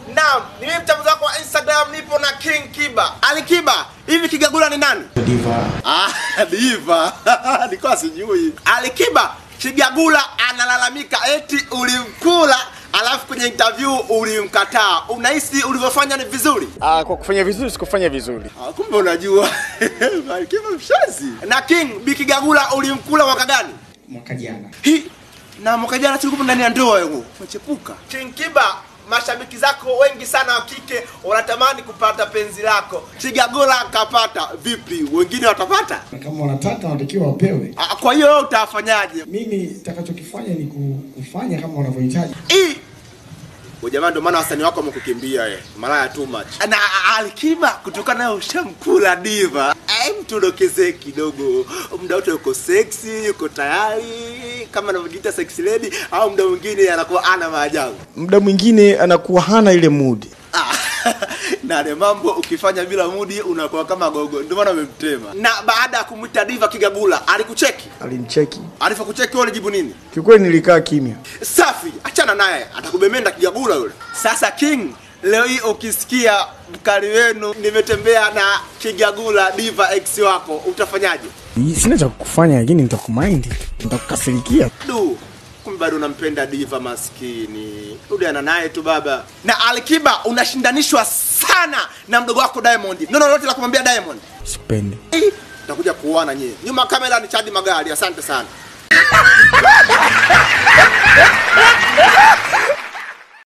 Naam, ni mimi mchambuzi wako wa Instagram, nipo na King Kiba. Ali Kiba, hivi Kigagula ni nani? Diva. Ah, diva. Nilikuwa sijui. Ali Kiba, Kigagula analalamika eti ulimkula alafu kwenye interview ulimkataa. Unahisi ulivyofanya ni vizuri? Ah, kwa kufanya vizuri sikufanya vizuri. Ah, kumbe unajua. Ali Kiba mshazi. Na King, Bi Kigagula ulimkula mwaka gani? Mwaka jana. Hi, na mwaka jana tulikuwa ndani ya ndoa yangu. Umechepuka. King Kiba, mashabiki zako wengi sana wa kike wanatamani kupata penzi lako. Kigagula kapata, vipi? Wengine watapata? Na kama wanataka wanatakiwa wapewe. Ah, Kwa hiyo wewe utafanyaje? Mimi nitakachokifanya ni ku- kufanya kama wanavyohitaji. Ii. Wewe jamaa ndio maana wasanii wako wamekukimbia eh. Malaya too much. Na Alikiba kutokana na ushamkula diva. Ai mtudokeze kidogo. Muda wote uko sexy, uko tayari kama anavyojiita sexy lady au muda mwingine anakuwa ana maajabu. muda mwingine anakuwa hana ile mood Ah, na yale mambo ukifanya bila mudi unakuwa kama gogo, ndio maana umemtema. Na baada ya kumwita diva Kigagula, alikucheki? alimcheki Alivyokucheki wewe ulijibu nini? kiukweli nilikaa kimya Safi, achana naye, atakubemenda Kigagula yule. Sasa King, leo hii ukisikia mkali wenu nimetembea na Kigagula diva ex wako, utafanyaje? sina cha kufanya lakini nitakumind nitakukasirikia Du, kumbe bado unampenda diva maskini. Rudiana naye tu baba. Na Alikiba unashindanishwa sana na mdogo wako Diamond. Neno lolote la kumwambia Diamond? sipendi Eh, Takuja kuoana nyie. Nyuma kamera ni Chadi Magari. Asante sana.